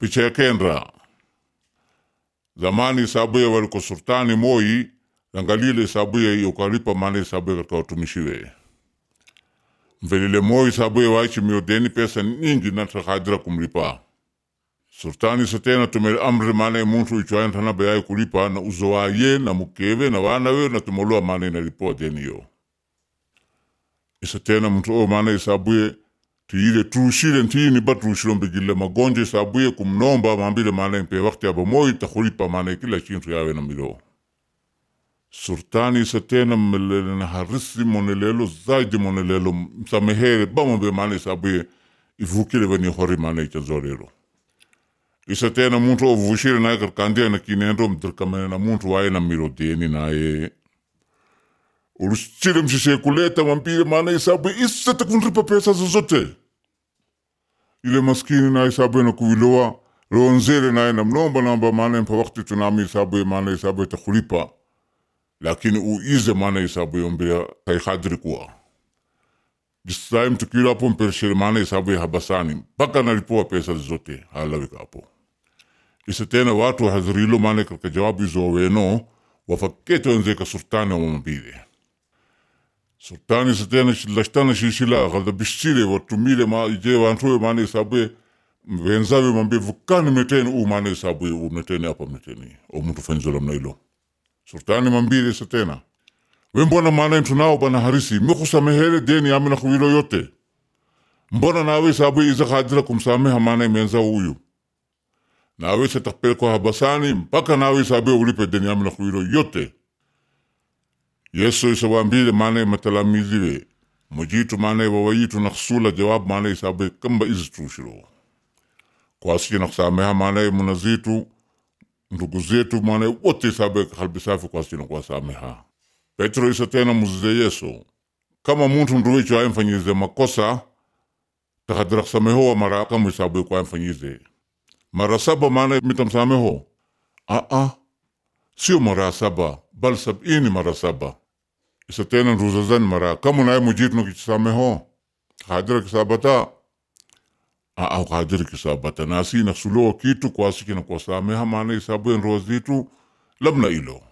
picha ya kendra zamani isabuye waliko sultani moi langalile isabuye ukalipa maana isabuye katika watumishiwe mvelile moi isabuye waichi miodeni pesa nyingi natakadira kumlipa sultani satena tumele amri maana muntu ichwaentana bayai kulipa na uzo waye na mukewe na wanawe na tumoloa maana inalipoa deni yo isa tena muntu o maana isabuye tiile tuushile ntini ba tuushilo mbigile magonjwa isabuye kumnomba mambile maana mpe wakati aba moi takulipa maana kila chintu yawe na milo sultani isa tena mmelele na harisi monelelo zaidi monelelo msamehere bamambe maana isabuye ivukile vani hori maana ichazorelo isa tena muntu ovushile naye karkandia na kinendo mdirkamene na muntu waye na milo deni naye ulusitile mshishe kuleta mambile maana isabu isa takunripa pesa zozote ile maskini na isabu na kuiloa ronzele naye namnomba namba maana mpa wakati tunami isabu maana isabu takulipa lakini uize maana isabu yombea kaikadri kuwa jisai mtukilo hapo mpershele maana isabu habasani mpaka nalipoa pesa zote halawika hapo isa tena watu wahadhirilo maana katika jawabu izo weno wafakete wenzeka sultani wa mambile sultani satena lashtana shishila kada bishile watumile ma ije wantuwe mane sabwe wenzawe mambe vukani meteni u mane sabwe u meteni apa meteni o mtu fanzola mnailo sultani mambile satena we mbona maana tunao bana harisi mikusamehere deni amina kuwilo yote mbona nawe sabwe iza kadira kumsameha maana menza huyu nawe satakpelekwa habasani mpaka nawe sabwe ulipe deni amina kuwilo yote yesu isawambile maana matalamiziwe mujitu maana wawayitu naksula jawab maana isabe kamba izitushiro kwasi naksameha maana munazitu ndugu zetu maana wote isabe kalbi safi kwasi nakwasameha petro isa tena muzize yesu kama muntu nduwicho ayemfanyize makosa takadira kusamehowa mara kama isabe kwa ayemfanyize mara saba maana mitamsameho aa sio mara saba bal sabini mara saba isa tena ruzazan mara kamu naye mujit no kisameho kadira kisabata a au kadira kisabata nasi na sulo kitu kwasi kina kwa sameha maana isabu en rozitu labna ilo